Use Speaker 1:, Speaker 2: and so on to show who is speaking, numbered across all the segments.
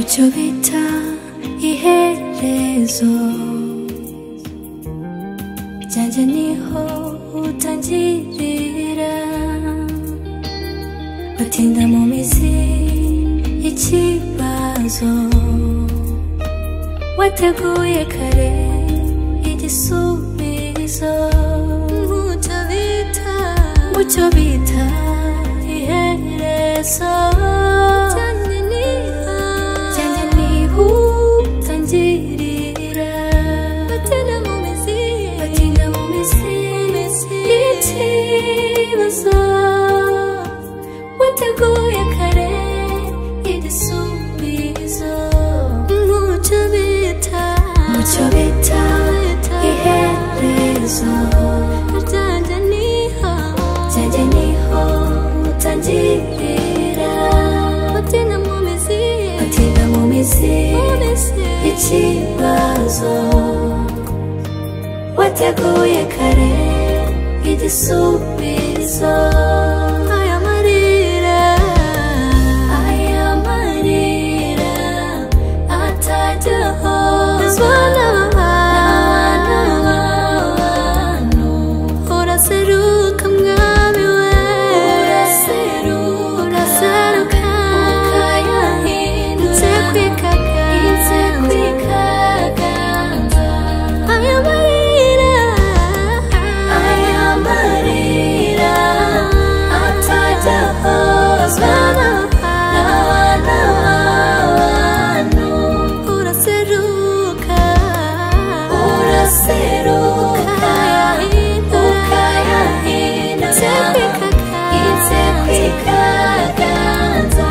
Speaker 1: icyo bita iherezo ryanjye niho utangirira batinda mu mizi ikibazo wateguye kare igisubizo mucyo bita mucyo bita iherezo ryanjye niho ryanjye niho utangirira batinda mu mizi batinda mu mizi ikibazo wateguye kare igisubizo mucyo bita mucyo bita iherezo ryanjye niho ryanjye niho utangirira batinda mu mizi batinda mu mizi ikibazo wateguye kare igisubizo aya marira aya marira atajyaho azwa n'abantu uraseruka mwami we uraseruka uraseruka ukayahindura inze kwikaganza aya marira aya marira atajyahozwa n'abana b'abantu uraseruka uraseruka ukayahindura inze kwikaganza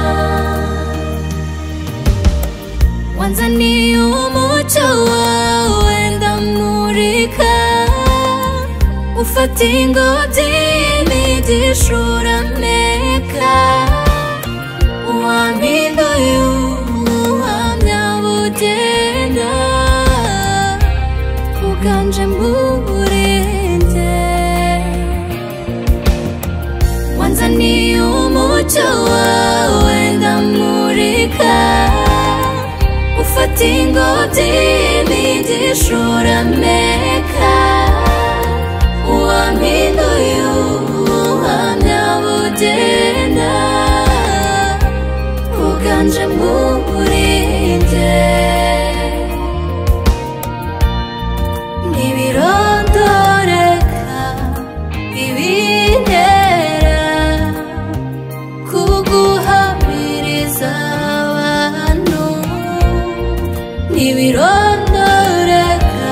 Speaker 1: wanzaniye umucyo wawe ndamurika ufata ingobyi y'imigisha urameka uwampinduye ubuhamya bugenda uganje mu burenge wanzaniye umucyo wawe ndamurika ufata ingobyi y'imigisha urameka uwampinduye ubuhamya bugenda uganje mu burenge ntibirondoreka ibintera kuguhamiriza abantu ntibirondoreka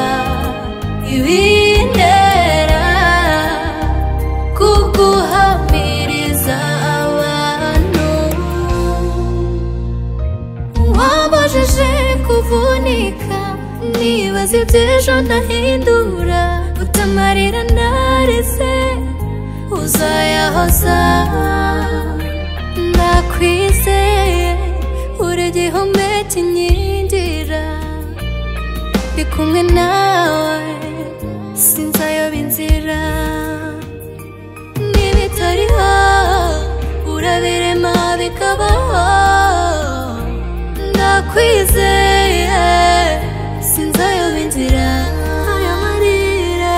Speaker 1: ibintera kuguhamiriza abantu wabujije kuvunika nibaza iby'ejo ndahindura utamarira narize uzayahoza nakwizeye uri igihome kinkingira ndi kumwe nawe sinzayoba inzira n'ibitariho urabirema bikabaho ndakwizeye sinzayoba inzira aya marira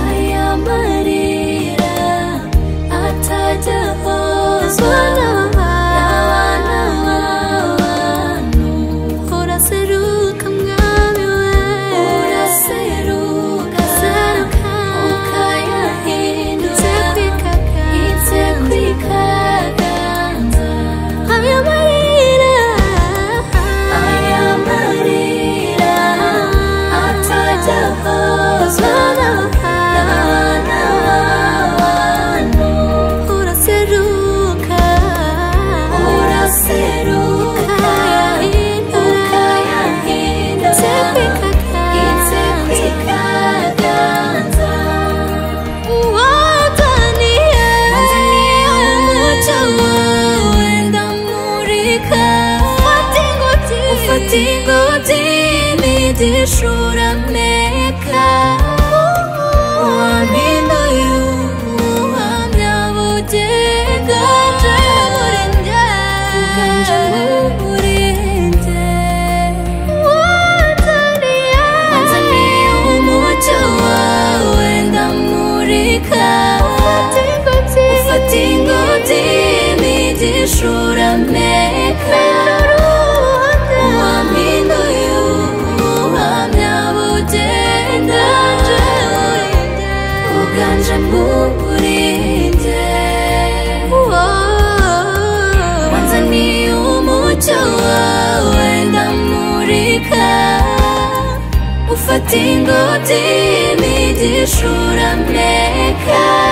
Speaker 1: aya marira atajyahozwa n'abana b'abantu uraseruka mwami we uraseruka seruka ukayahindura inze kwikaganza aya marira aya marira atajyahozwa n'abana b'abantu uraseruka uraseruka ukayahindura inze kwikaganza wazaniye umucyo wawe ndamurika ufata ingobyi imigisha urameka wampinduye ubuhamya bugega uganje mu burenge Din bu dini düşür Amerika